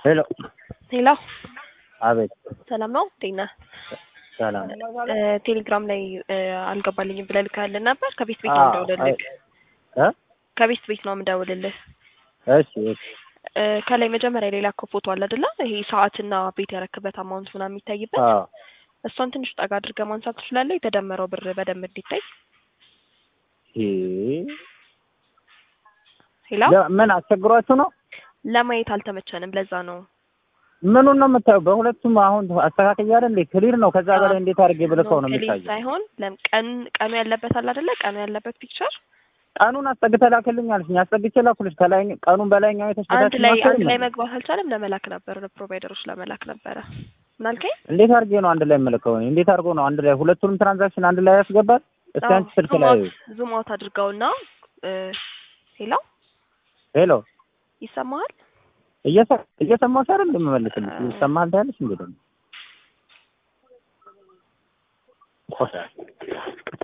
ሄሎ ሄሎ አቤት ሰላም ነው እንዴት ነህ? ሰላም እ ቴሌግራም ላይ እ አልገባልኝም ብለህ ልከህልን ነበር። ከቤት ቤት ነው አዎ፣ የምደውልልህ። እ ከቤት ቤት ነው የምደውልልህ። እሺ እሺ እ ከላይ መጀመሪያ ላይ ላከው ፎቶ አለ አይደለ? ይሄ ሰዓትና ቤት ያረክበት አማውንት ምናምን የሚታይበት አዎ እሷን ትንሽ ጠጋ አድርገህ ማንሳት ትችላለህ? የተደመረው ብር በደንብ እንዲታይ። እ ሄሎ ለ- ምን አስቸግሯችሁ ነው? ለማየት አልተመቸንም፣ ለዛ ነው። ምኑን ነው የምታየው? በሁለቱም አሁን አስተካክያ አይደል እንዴ? ክሊር ነው። ከዛ በላይ እንዴት አድርጌ ብልከው ነው ክሊር የሚታየው? ሳይሆን ለም- ቀን ቀኑ ያለበት አለ አይደለ? ቀኑ ያለበት ፒክቸር ቀኑን አስጠግተህ ላክልኝ አልሽኝ። አስጠግቼ ላኩልሽ። ከላይ ቀኑን በላይኛው አንድ የተስተካከለ ላይ ማሰብ አንድ ላይ የለም። መግባት አልቻለም። ለመላክ ነበር ለፕሮቫይደሮች ለመላክ ነበረ። ምን አልከኝ? እንዴት አድርጌ ነው አንድ ላይ የምልከው? እኔ እንዴት አድርጎ ነው አንድ ላይ ሁለቱንም ትራንዛክሽን አንድ ላይ ያስገባል? እስኪ አንቺ ስልክ ላይ ዙም አውት አድርገውና እ ሄሎ ሄሎ ይሰማሃል? እየሰ- እየሰማሁሽ አይደል የምመልስልሽ? ይሰማሃል ታያለሽ እንዴ ደግሞ ቆሻ